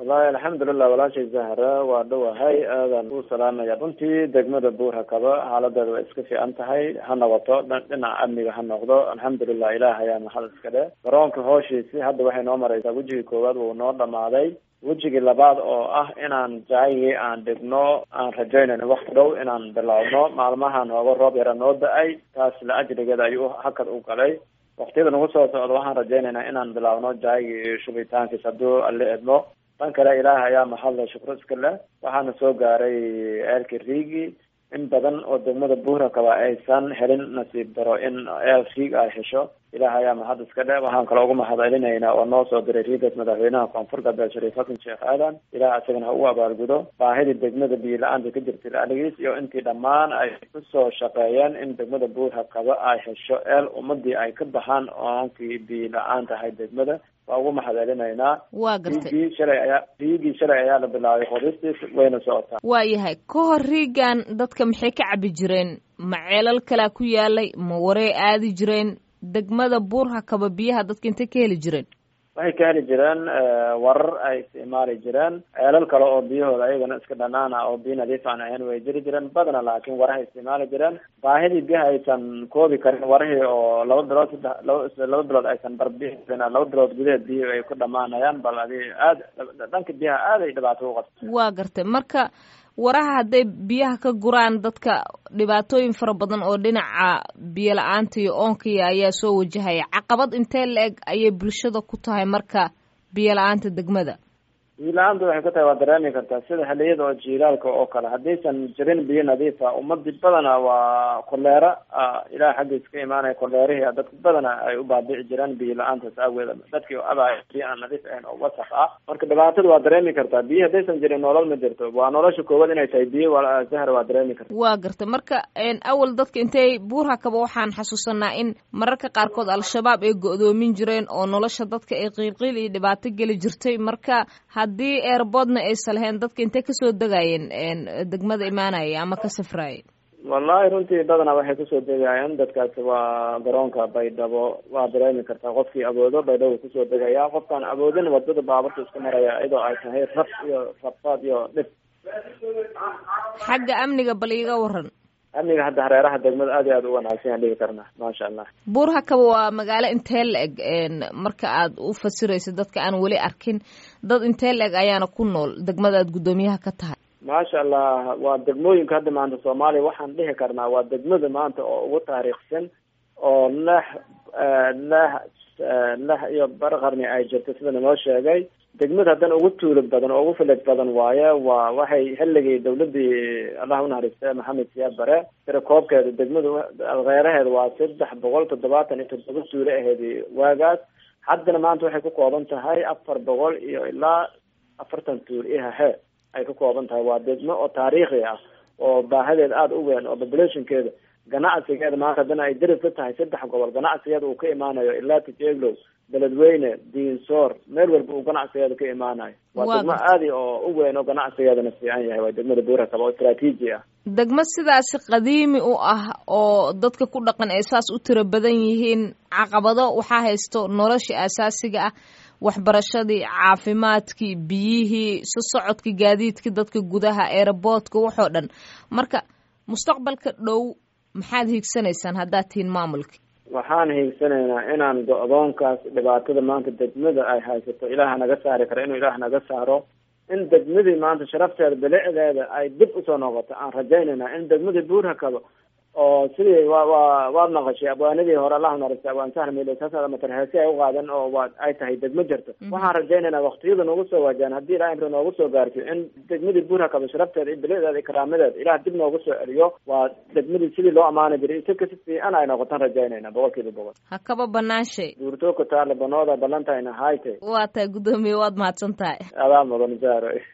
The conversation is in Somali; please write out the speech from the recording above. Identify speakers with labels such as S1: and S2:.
S1: wallahi alxamdulilah walaashay zahra waa dhowahay aadan u salaamaya runtii degmada buur hakaba xaaladeeda way iska fiican tahay ha noqoto dhinaca amniga ha noqdo alxamdulilah ilaah ayaa maxad iska dhe garoonka hooshiisi hadda waxay noo mareysaa wejigii koowaad wuu noo dhamaaday wejigii labaad oo ah inaan jaayigii aan dhigno aan rajaynayno wakti dhow inaan bilaabno maalmahan hooga roob yara noo da-ay taas la ajrigeeda ayuu hakad u galay waktiyada nagu soo socda waxaan rajaynaynaa inaan bilaabno jaayigii shubitaankiis hadduu alle edmo dhan kale ilaah ayaa maxadle shukro iska leh waxaana soo gaaray eelkii riigi in badan oo degmada buurakaba aysan helin nasiib daro in eel riig ay hesho ilaah ayaa maxad iska dhe waxaan kale uga mahad celinaynaa oo noo soo diray riigas madaxweynaha koonfur galbeed shariif xasan sheekh aadan ilaah isagana ha ugu abaalgudo baahidii degmada biyo la-aanta ka jirtay laaligiis iyo intii dhammaan ay kusoo shaqeeyeen in degmada buurakaba ay hesho eel ummadii ay ka baxaan oonkii biyo la-aan tahay degmada waa ugu mahad celinaynaa
S2: waa gartay
S1: riigii shalay ayaa riigii shalay ayaa la bilaabay qodistiis wayna socotaa
S2: waa yahay ka hor riigan dadka maxay ka cabi jireen ma ceelal kalaa ku yaalay ma warey aadi jireen degmada buur hakaba biyaha dadka intay ka heli jireen
S1: waxay ka heli jireen warar ay isticmaali jireen ceelal kale oo biyahooda ayagana iska dhanaana oo biyo nadiif aan ahayn way jiri jireen badana laakiin warahay isticmaali jireen baahidii biyaha aysan koobi karin warihii oo laba bilood saddex laba laba bilood aysan barbihi karin laba bilood gudaheed biyihi ay ku dhamaanayaan bal adi aad dhanka biyaha aad ay dhibaato u qabta
S2: waa gartay marka waraha hadday biyaha ka guraan dadka dhibaatooyin fara badan oo dhinaca biyo la-aanta iyo oonkaya ayaa soo wajahaya caqabad intee la-eg ayay bulshada ku tahay marka biyo la-aanta degmada
S1: biyo la-aanta waxay ku tahay waa dareemi kartaa sida xiliyada oo jiilaalka oo kale haddaysan jirin biyo nadiifa ummadii badana waa koleera ilaah xaggiis ka imaanaya koleerihii dadka badana ay u baabici jireen biyo la-aantaas aageed dadkii oo abaya biyo aan nadiif ahayn oo wasaq ah marka dhibaatada waa dareemi kartaa biyo haddaysan jirin nolol ma jirto waa nolosha koowaad inay tahay biyo zahra waa dareemi karta
S2: waa garta marka awal dadka intay buur hakaba waxaan xasuusanaa in mararka qaarkood al-shabaab ay go-doomin jireen oo nolosha dadka ay qiilqiil iyo dhibaato geli jirtay marka haddii eerboodna aysan lahayn dadka intay kasoo degayeen degmada imaanaya ama ka safraayay
S1: wallahi runtii badanaa waxay kusoo degayaan dadkaasi waa garoonka baydhabo waa dareemi kartaa qofkii awoodo baydhabo kusoo degaya qofkaan awoodin wadada baaburta iska maraya iyadoo ay tahay rab iyo rabaad iyo dhib
S2: xagga amniga bal iiga waran
S1: amniga hadda hareeraha degmada aad iyo aad u wanaagsan yaan dhigi karnaa maasha allah
S2: buur hakaba waa magaalo intee la-eg marka aad u fasirayso dadka aan weli arkin dad intee la-eg ayaana ku nool degmada aad guddoomiyaha ka tahay
S1: maasha allah waa degmooyinka hadda maanta soomaaliya waxaan dhihi karnaa waa degmada maanta oo ugu taariikhsan oo lex lex lex iyo bar qarni ay jirto sida naloo sheegay degmada haddana ugu tuulo badan oo ugu filid badan waaye waa waxay xilligii dawladii allah unaxariista maxamed siyaad bare tira koobkeeda degmada reeraheeda waa saddex boqol toddobaatan iyo toddoba tuulo aheedi waagaas haddana maanta waxay ku kooban tahay afar boqol iyo ilaa afartan tuul ihahe ay ka kooban tahay waa degmo oo taariikhi ah oo baahadeeda aada u weyn oo populationkeeda ganacsigeeda maanta haddana ay darif ka tahay saddex gobol ganacsigeeda uu ka imaanayo ilaa tijeglow beledweyne diinsoor meel walba uu ganacsigeeda ka imaanayo waa degmo aadi oo u weyn oo ganacsigeedana fiican yahay waa degmada buurakaba oo istraatiiji ah
S2: degmo sidaasi qadiimi u ah oo dadka ku dhaqan ay saas u tiro badan yihiin caqabado waxaa haysto nolosha asaasiga ah waxbarashadii caafimaadkii biyihii so socodkii gaadiidkii dadka gudaha eeraboodka waxoo dhan marka mustaqbalka dhow maxaad hiigsanaysaan haddaad tihiin maamulka
S1: waxaan hiigsanaynaa inaan go-doonkaas dhibaatada maanta degmada ay haysato ilaah naga saari karo inuu ilaah naga saaro in degmadii maanta sharafteeda bilicdeeda ay dib usoo noqoto aan rajaynayna in degmadii buurhakaba oo sidii wa wa waad naqashay abwaanadii hore allahu naarista abwaan sahr miilsaasa matarheesi ay uqaaden oo waa ay tahay degmo jirto waxaan rajaynaynaa waktiyada noogu soo waajaan haddii ilaah imri noogu soo gaarsiyo in degmadii buurhakaba sharafteeda iyo bilicdeeda iyo karaamadeeda ilaah dib noogu soo celiyo waa degmadii sidii loo amaani jiray isaka si fiican ay noqotaan rajaynayna boqol kiiba boqol
S2: ha kaba banaanshay
S1: duurtooka taale banooda balantayna hayte
S2: waa tahay guddoomiye waad mahadsan tahay
S1: adaa mudan jaaro